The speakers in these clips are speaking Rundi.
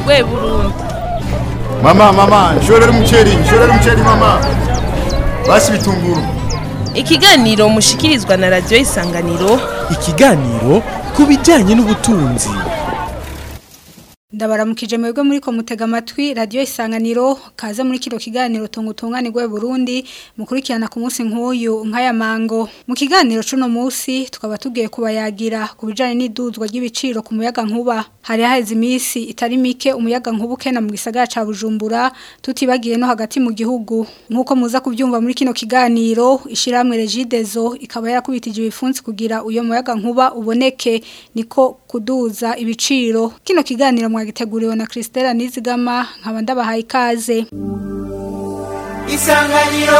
rwe burundi mama mama nshorera umuceri nshorera umuceri mama basi bitunguru ikiganiro mushikirizwa na radiyo isanganiro ikiganiro ku bijyanye n'ubutunzi ndabaramukije mwebwe muri ko mutega amatwi radiyo isanganiro kaze muri kino kiganiro tunga utunganirwe Burundi mukurikirana ku munsi nk'uyu nk'aya mango mu kiganiro cuno munsi tukaba tugiye kubayagira ku bijyanye n'iduzwa ry'ibiciro ku muyaga nkuba hari haheze iminsi itari mike umuyaga nkuba ukena mu gisagara ca bujumbura tutibagiye no hagati mu gihugu nk'uko muza kubyumva muri kino kiganiro ishyirahamwe regidezo ikaba yarakubitije ibifunsi kugira uyo muyaga nkuba uboneke niko kuduza ibiciro kino kiganiro mwagiteguriwe na Christella Nizigama nkaba ndabahaye ikaze isanganiro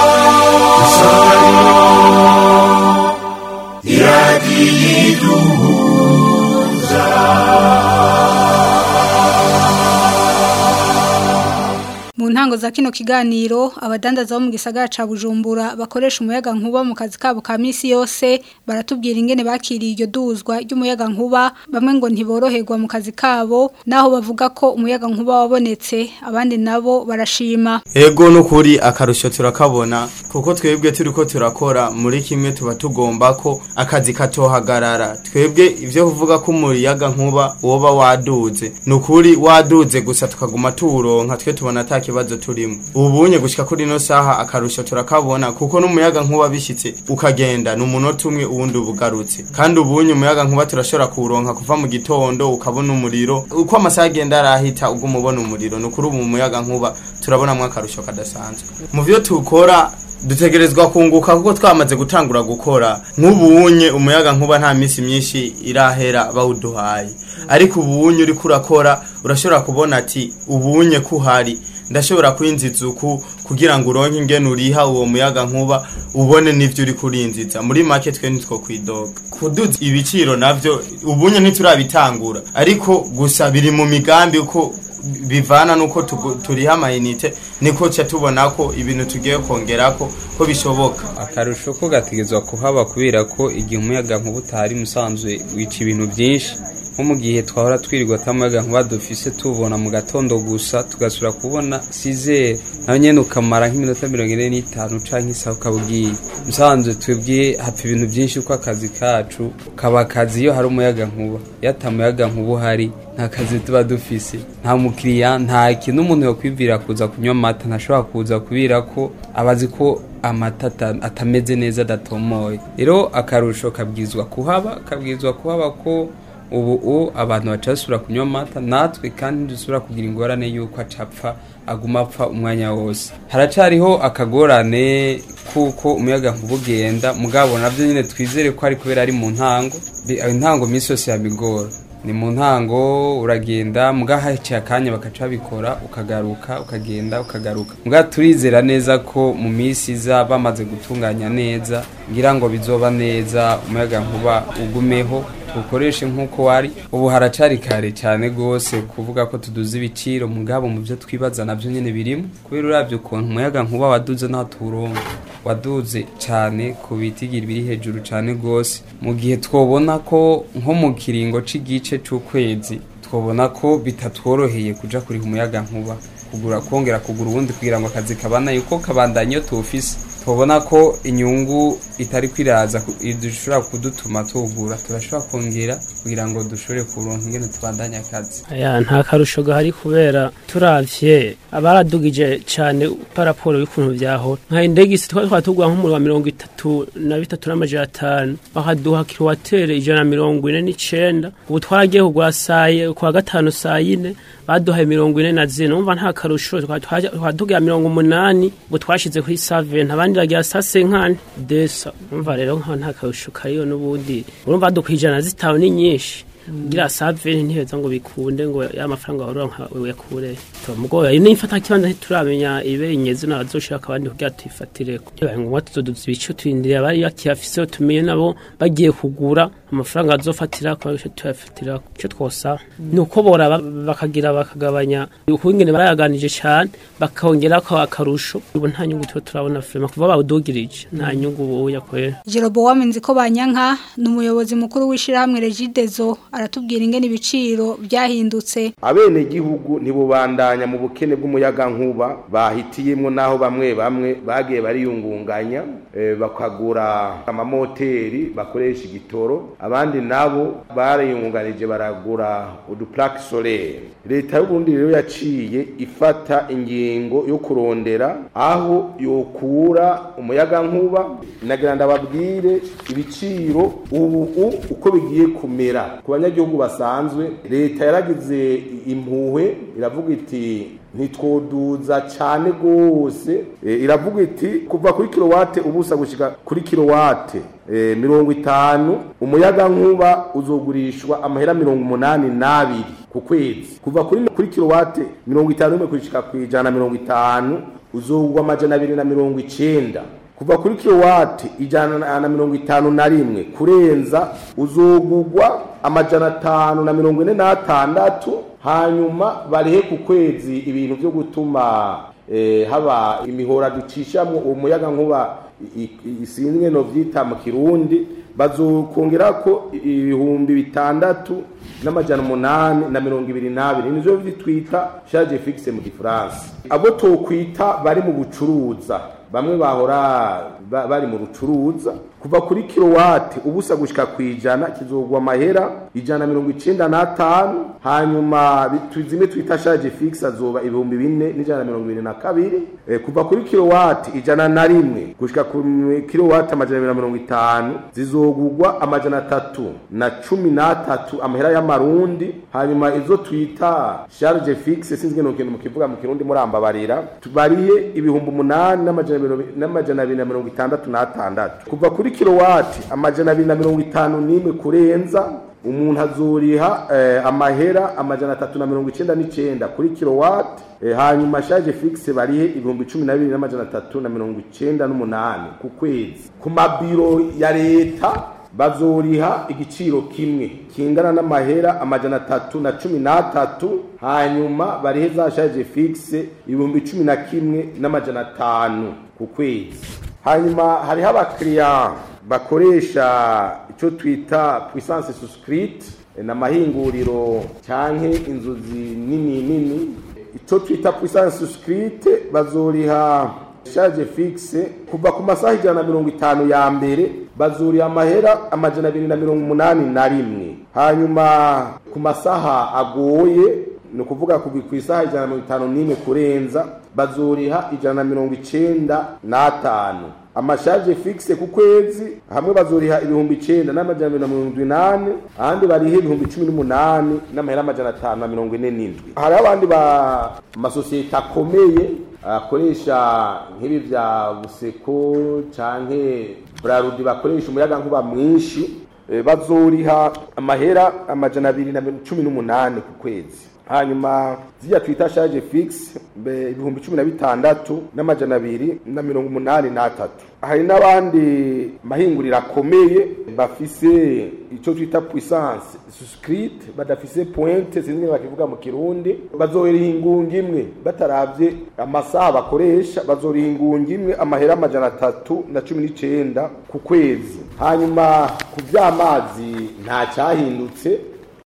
mu ntango za kino kiganiro abadandaza bo mu gisagara ca Bujumbura bakoresha umuyaga nkuba mu kazi kabo ka misi yose baratubwira ingene bakiriye iryo duzwa ry'umuyaga nkuba bamwe ngo ntiboroherwa mu kazi kabo naho bavuga ko umuyaga nkuba wabonetse abandi nabo barashima Ego nukuri akarusho turakabona kuko twebwe turiko turakora muri kimwe tuba tugomba ko akazi katohagarara twebwe ivyo kuvuga ko umuyaga nkuba woba waduze nukuri waduze gusa tukaguma tuwuronka twe tubona ata kibazo turimo ubunye gushika kuri no saha akarusho turakabona kuko n'umuyaga nkuba bishitse ukagenda ni umunota umwe uwundi ubugarutse kandi ubunye umuyaga nkuba turashobora kuwuronka kuva mu gitondo ukabona umuriro uko amasaha agenda arahita uguma ubona umuriro nukuri ubu mu muyaga nkuba turabonamwo akarusho kadasanzwe mu vyo tukora dutegerezwa kunguka kuko twamaze gutangura gukora nk'ubunye umuyaga nkuba nta minsi myinshi irahera bawuduhaye ariko ubunye uriko urakora urashobora kubona ati ubunye kuhari ndashobora kwinjiza uku kugira ngo uronke ingene uriha uwo muyaga nkuba ubone n'ivyo uri kurinjiza muri make twe nitwo kwidoga kuduza ibiciro navyo ubunye ntiturabitangura ariko gusa biri mu migambi uko bivana nuko tugu- turiha amayinite niko ca tubona ko ibintu tugiye kongerako ko bishoboka akarusho ko gategezwa kuhaba kubera ko igihe umuyaga nkuba utahari musanzwe wica ibintu byinshi nko mu gihe twahora twirirwa atamuyaga nkuba dufise tubona mu gatondo gusa tugasubira kubona sizere nawe nyene ukamara nk'iminota mirongo ine n'itanu canke isaha ukaba ugiye musanzwe twebwe hapfa ibintu byinshi uko akazi kacu kaba akazi iyo hari umuyaga nkuba iyo ata muyaga nkuba uhari nta kazi tuba dufise nta mukiriya nta kintu umuntu yokwibwira kuza kunywa amata ntashobora kuza kubera ko abazi ko amata ata- atameze neza adatomoye rero akarusho kabwizwa kuhaba kabwizwa kuhaba ko ubu u abantu baca basubira kunywa amata natwe kandi ntidusubira kugira ingorane y'uko acapfa aguma apfa umwanya wose haracariho akagorane kuko umuyaga nkuba ugenda mugabo navyo nyine twizere ko ari kubera ari mu ntango Bi- intango minsi yose yabigora ni mu ntango uragenda muga haciye akanya bakaca babikora ukagaruka ukagenda ukagaruka muga turizera neza ko mu minsi iza bamaze gutunganya neza ngira ngo bizoba neza umuyaga nkuba ugumeho tuwukoreshe nk'uko wari ubu haracari kare cyane rwose kuvuga ko tuduze ibiciro mugabo mu byo twibaza nabyo nyine birimo kubera uravye ukuntu umuyaga nkuba waduze naho tuwuronka waduze cyane ku bitigiri biri hejuru cyane rwose mu gihe twobona ko nko mu kiringo c'igice c'ukwezi twobona ko bitatworoheye kuja kuriha umuyaga nkuba kugura kongera kugura ubundi kugira ngo akazi kabana yuko kabandanya iyo tuwufise tubona ko inyungu itari kwiraza ku- dushobora kudutuma tuwugura turashobora kongera kugira ngo dushobore kuronka ingene tubandanya akazi aya nta karusho gahari kubera turavye abaradugije cane paraporo y'ukuntu vyahora nka indegisi twari twatugura nk'umuriro wa mirongo itatu na bitatu n'amajana atanu bakaduha kilowatere ijana na mirongo ine n'icenda ubu twaragiye kugura saye kwa gatanu saa yine baduhaye mirongo ine na zine umva nta karusho twatugira mirongo umunani ubu twashize kuri saventi abandi bagira sa senkani desa umva rero nka nta karusho kariyo n'ubundi urumva dukwa ijana zitanu ni nyinshi ngira saventi ntiheza ngo bikunde ngo ya mafaranga waronka uyakure mugoya iyo nifata kibanza ntituramenya ibe inyezi nabazoshaka abandi kugira tuyifatireko bibaye ngombwa tuzoduza ibice turindiriye abari bakiyafise tumenye nabo bagiye kugura amafaranga azofatira kwa icyo tuyafatira icyo twosa ni uko boraba bakagira bakagabanya ukungene barayaganije cyane bakongera ko akarusho ubu nta nyungu tuba turabona firma kuva bawudugirije nta nyungu ubu yakorera Jeroboam Nziko Banyanka ni umuyobozi mukuru w'ishirahamwe Regidezo aratubwira ingene ibiciro byahindutse abene gihugu ntibubandanya mu bukene bw'umuyaga nkuba bahitiyemo naho bamwe bamwe bagiye bariyungunganya eh, bakagura amamoteri bakoresha igitoro abandi nabo bariyungunganije baragura uduplaque solaire leta y'uburundi rero yaciye ifata ingingo yo kurondera aho yokura umuyaga nkuba nagira ndababwire ibiciro ubu u- uko bigiye kumera ku banyagihugu basanzwe leta yaragize impuhwe iravuga iti ntitwoduza cyane rwose E, iravuga iti kuva kuri kilowate ubusa gushika kuri kilowate e, mirongo itanu umuyaga nkuba uzogurishwa amahera mirongo umunani n'abiri ku kwezi kuva kuri kuri kilowate mirongo itanu n'imwe gushika ku ijana na mirongo itanu uzogwa amajana abiri na mirongo icenda kuva kuri kilowati ijana na- na mirongo itanu na rimwe kurenza uzogugwa amajana atanu na mirongo ine n'atandatu hanyuma barihe ku kwezi ibintu byo gutuma eh, haba imihora ducishamwo uwo muyaga nkuba i- i- isinzwe no vyita mu kirundi bazokongerako ibihumbi bitandatu n'amajana umunani na mirongo ibiri n'abiri nivyo bitwita charge fixe mu gifaransa abo tokwita bari mu bucuruza bamwe bahora ba- bari mu rucuruza kuva kuri kilowati ubusa gushika ku ijana kizogwa amahera ijana na mirongo icenda n'atanu hanyuma bitu- zimwe twita charge fixe azoba ibihumbi bine n'ijana na mirongo ibiri na kabiri Eh, kuva kuri kilowati ijana na rimwe gushika ku kilowati amajana abiri na mirongo itanu zizogugwa amajana atatu na cumi n'atatu amahera y'amarundi hanyuma izo twita charge fixe sinzi ngene kintu mukivuga mu kirundi murambabarira tubarihe ibihumbi umunani n'amajana abiri- n'amajana abiri na mirongo itandatu n'atandatu kuva kuri kilowati amajana abiri na mirongo itanu n'imwe kurenza umuntu azuriha eh, amahera amajana atatu na mirongo icenda n'icenda kuri kilowati eh, hanyuma charge fixe barihe ibihumbi cumi na bibiri n'amajana atatu na mirongo icenda n'umunani ku kwezi ku mabiro ya leta bazoriha igiciro kimwe kingana n'amahera amajana atatu na cumi n'atatu hanyuma barihe za charge fixe ibihumbi cumi na kimwe n'amajana atanu ku kwezi hanyuma hariho abakiriya bakoresha icyo twita puissance suscrite ni amahinguriro cyangwa inzuzi nini nini icyo twita puissance suscrite bazoriha charge fixe kuva ku masaha ijana na mirongo itanu ya mbere bazuriha amahera amajana abiri na mirongo umunani na rimwe hanyuma ku masaha agoye ni ukuvuga kuva ku isaha ijana na mirongo itanu n'imwe kurenza bazuriha ijana na mirongo icenda n'atanu amashaje fixe ku kwezi hamwe bazoriha ibihumbi icenda n'amajana abiri na mirongo indwi n'ane ahandi barihe ibihumbi cumi n'umunani n'amahera amajana atanu na mirongo ine n'indwi hariho abandi ba amasosiyete akomeye akoresha nk'ibi vya buseko canke brarudi bakoresha umuyaga nkuba mwinshi eh, bazoriha amahera amajana abiri na mirongo cumi n'umunani ku kwezi hanyuma ziriya twita charge fixe mbe ibihumbi cumi na bitandatu n'amajana abiri na mirongo umunani n'atatu hari n'abandi mahinguriro akomeye bafise icyo twita puissance suscrite badafise pointe sinzi ngene bakivuga mu kirundi bazoriha ingunga imwe bataravye amasaha bakoresha bazoriha ingunga imwe amahera amajana atatu na cumi n'icenda ku kwezi hanyuma ku vy'amazi nta cyahindutse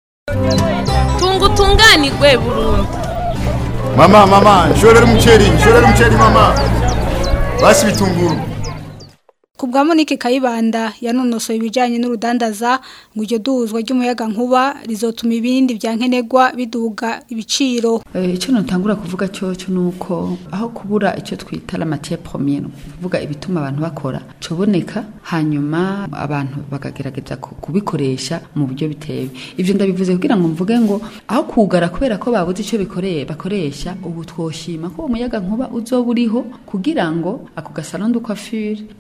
tunga utunganirwe burundu Mama, mama, nshorera umuceri, nshorera umuceri mama. Basi bitunguru. Ku bwa Monique Kayibanda yanonosoye ibijyanye n'urudandaza ngo iryo duzwa ry'umuyaga nkuba rizotuma ibindi bya nkenerwa biduga ibiciro Eh, icyo nutangura kuvuga cyo cyo nuko aho kubura icyo twita la matière première ni kuvuga ibituma abantu bakora coboneka hanyuma abantu bakagerageza ku- kubikoresha mu buryo bitewe ivyo ndabivuze kugira ngo mvuge ngo aho kugara kubera ko babuze icyo bikoreye bakoresha ubu twoshima ko umuyaga nkuba uzoba uriho kugira ngo ako gasalon de coiffure bajya basura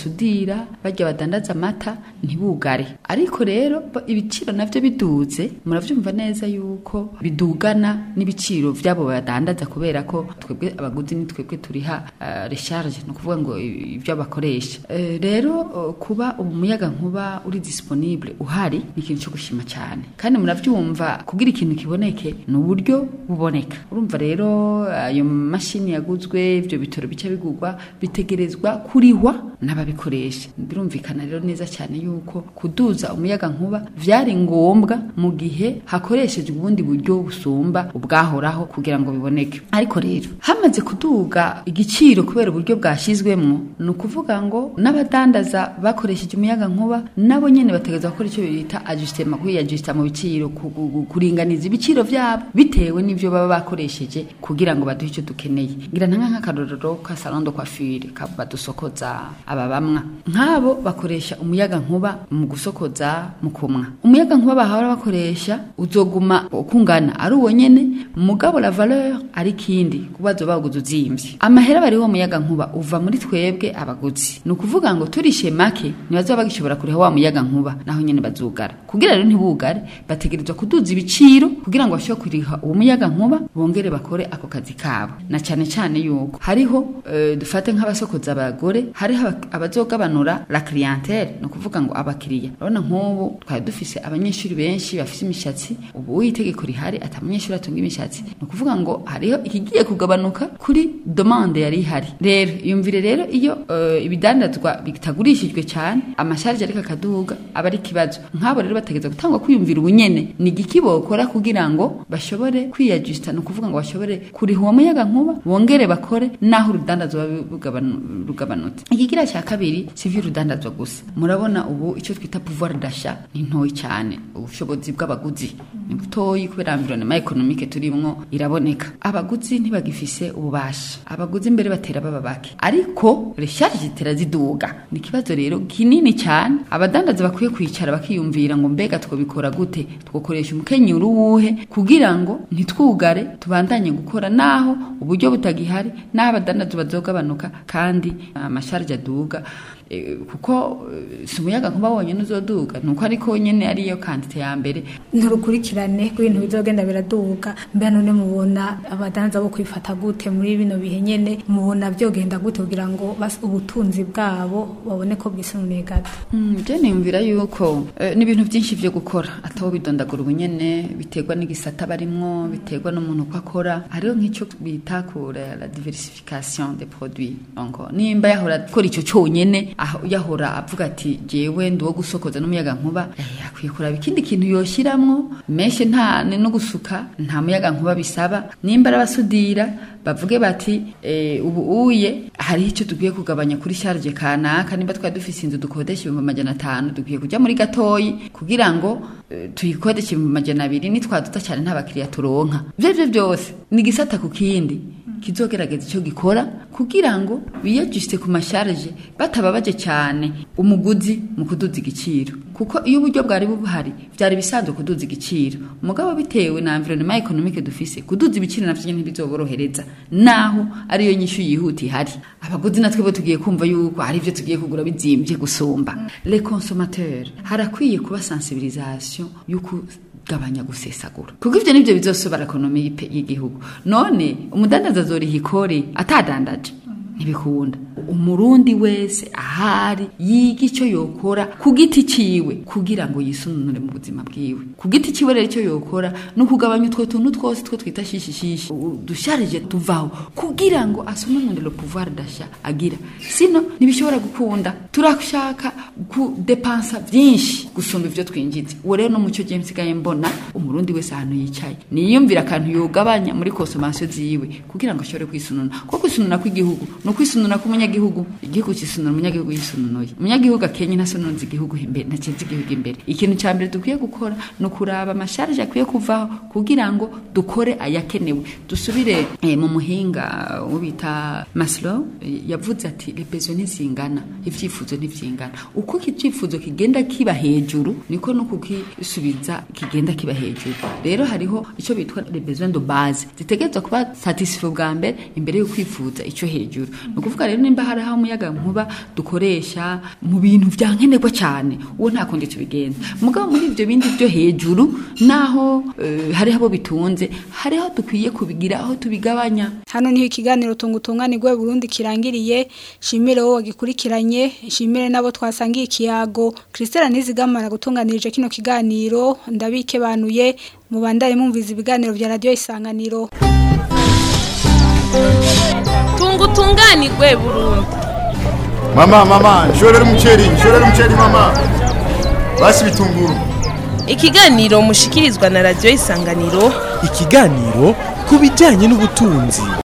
basudira bajya badandaza amata ntibugare ariko rero bo- ibiciro navyo biduze muravyumva neza yuko bidugana n'ibiciro vyabo badandaza kubera ko twebwe abaguzi ni twebwe turiha uh, recharge ni ukuvuga ngo i- ibyo bakoresha Eh, rero uh, kuba umuyaga nkuba uri disponible uhari ni ikintu cyo gushima cyane kandi muravyumva kugira ikintu kiboneke ni uburyo buboneka urumva rero ayo mashini yaguzwe ibyo bitoro bica bigurwa bitegerezwa kurihwa n'ababikoresha birumvikana rero neza cyane yuko kuduza umuyaga nkuba vyari ngombwa mu gihe hakoreshejwe ubundi buryo busumba ubwahoraho kugira ngo biboneke ariko rero hamaze kuduga igiciro kubera uburyo bwashyizwemwo ni ukuvuga ngo n'abadandaza bakoresheje umuyaga nkuba nabo nyene bategereza gukora icyo bita ajustema kwiyajusita mu biciro ku- ku- ku- kuringaniza ibiciro vyabo bitewe n'ivyo baba bakoresheje kugira ngo baduhe icyo dukeneye ngira ntanka nk'akarorero ka salon de coiffure ka badusokoza aba bamwa nk'abo bakoresha umuyaga nkuba mu gusokoza mu kumwa umuyaga nkuba bahora bakoresha uzoguma ukungana ari uwo nyene mugabo la valeur ari kindi kuba baguze uzimvye amahera bariho umuyaga nkuba uva muri twebwe abaguzi ni ukuvuga ngo turishe make ntibazoba bagishobora kuriha wa muyaga nkuba naho nyene bazugara kugira rero ntibugare bategerezwa kuduza ibiciro kugira ngo bashobore kuriha uwo muyaga nkuba bongere bakore ako kazi kabo na cyane cyane yuko hariho eh, dufate nk'abasokoza abagore hariho aba- abazogabanura la clientele ni ukuvuga ngo abakiriya urabona nk'ubu twari dufise abanyeshuri benshi bafite imishatsi ubu itegeko rihari ati umunyeshuri atunga imishatsi ni ukuvuga ngo hariho ikigiye kugabanuka kuri demande yari ihari rero yumvire rero iyo eh, ibidandazwa bitagurishijwe cyane amasharge ariko akaduga aba ari ikibazo nk'abo rero bategeza gutangwa kwiyumvira ubunyene ni igiki bokora kugira ngo bashobore kwiyajusita ni ukuvuga ngo bashobore kuriha uwo muyaga nkuba bongere bakore naho urudandazwa rugabanu- rugabanutse ikigira cya kabiri si ivy'urudandazwa gusa murabona ubu icyo twita pouvoir d'achat ni ntoyi cyane ubushobozi bw'abaguzi ni butoyi kubera environnement economique turimwo iraboneka abaguzi ntibagifise ububasha abaguzi mbere batera baba bake ariko recharge zitera ziduga ni ikibazo rero kinini cyane abadandaza bakwiye kwicara bakiyumvira ngo mbega twabikora gute twakoresha umukenyero uwuhe kugira ngo ntitwugare tubandanye gukora naho uburyo butagihari naho abadandaza bazogabanuka kandi amasharge aduga Eh, kuko eh, si umuyaga nkuba wonyine uzoduga nuko ariko nyene ariyo kantite ya mbere nturukurikirane rw'ibintu bizogenda biraduga mbere none mubona abadanza bo kwifata gute muri bino bihe nyene mubona byogenda gute kugira ngo bas- ubutunzi bwabo babone ko bwisunuye gato Mm, je niyumvira yuko eh, ni ibintu byinshi vyo gukora atabo bidondagura ubunyene biterwa n'igisata barimwo biterwa n'umuntu uko akora hariho nk'icyo bita kure la diversification des produits donc nimba yahora akora icyo cyonyene aho yahora avuga ati jewe ndi uwo gusokoza n'umuyaga nkuba eh, akwiye kuraba ikindi kintu yoshiramwo meshe nta ni no gusuka nta muyaga nkuba bisaba nimba arabasudira bavuge bati eh, ubu uye hariho icyo dukwiye kugabanya kuri charge kanaka nimba twari dufise inzu dukodesha ibihumbi amajana atanu dukwiye kujya muri gatoyi kugira ngo eh, tuyikodeshe ibihumbi amajana abiri nitwaduta cyane nta bakiriya turonka ivyo arivyo byose ni igisata ku kindi kizogerageza icyo gikora kugira ngo biyajusite ku masharge batababaje cyane umuguzi mu kuduza igiciro kuko iyo uburyo bwari buhari byari bisanzwe kuduza igiciro mugabo bitewe na environnement economique dufise kuduza ibiciro navyo nyene ntibizoborohereza naho ariyo nyishu yihuta ihari abaguzi natwe bo tugiye kumva yuko hari ivyo tugiye kugura bizimvye gusumba les consommateurs harakwiye kuba sensibilisation yuko gabanya gusesagura kuko ivyo nivyo bizosobara ekonomi y'ipe- y'igihugu none umudandaza azoriha ikori atadandaje ntibikunda umurundi wese ahari yiga icyo yokora ku giti ciwe kugira ngo yisununure mu buzima bwiwe ku giti ciwe rero icyo yokora ni ukugabanya utwo tuntu twose two twita shishishishi udusharije tuvaho kugira ngo asununure le pouvoir d'achat agira sino ntibishobora gukunda turashaka kudepansa byinshi gusumba ivyo twinjiza uwo rero no mucyo je nsigaye mbona umurundi wese ahantu yicaye niyumvira akantu yogabanya muri consommation ziwe kugira ngo ashobore kwisununa kuko kwisununa kw'igihugu ni ukwisununa k'umunyagihugu igihugu kisunura umunyagihugu yisununuye umunyagihugu akenye ntasununza igihugu imbere ntakiza igihugu imbere ikintu cya mbere dukwiye gukora ni ukuraba amasharje akwiye kuvaho kugira ngo dukore ayakenewe dusubire eh, mu muhinga wo bita Maslow eh, yavuze ati repezo ntizingana ivyifuzo ntivyingana uko icyifuzo kigenda kiba hejuru niko no kukisubiza kigenda kiba hejuru rero hariho icyo bitwa les besoins de base zitegerezwa kuba satisfait bwa mbere imbere yo kwifuza icyo hejuru ni ukuvuga rero nimba hari aho umuyaga nkuba dukoresha mu bintu bya nkenerwa cyane uwo nta kundi tubigenza mugabo muri ibyo bindi byo hejuru naho eh, hariho abo bitunze hariho dukwiye kubigira aho tubigabanya Hano niho ikiganiro tungutunganirwe Burundi kirangiriye shimire wowe wagikurikiranye shimire nabo twasangiye ikiyago Christelle Nizigamana gutunganirije kino kiganiro ndabike banuye mubandanye mumviza ibiganiro vya radio isanganiro tungutunganirwe Burundi Mama mama nshorera umuceri nshorera umuceri mama basi bitunguru ikiganiro mushikirizwa na radio isanganiro ikiganiro ku bijyanye n'ubutunzi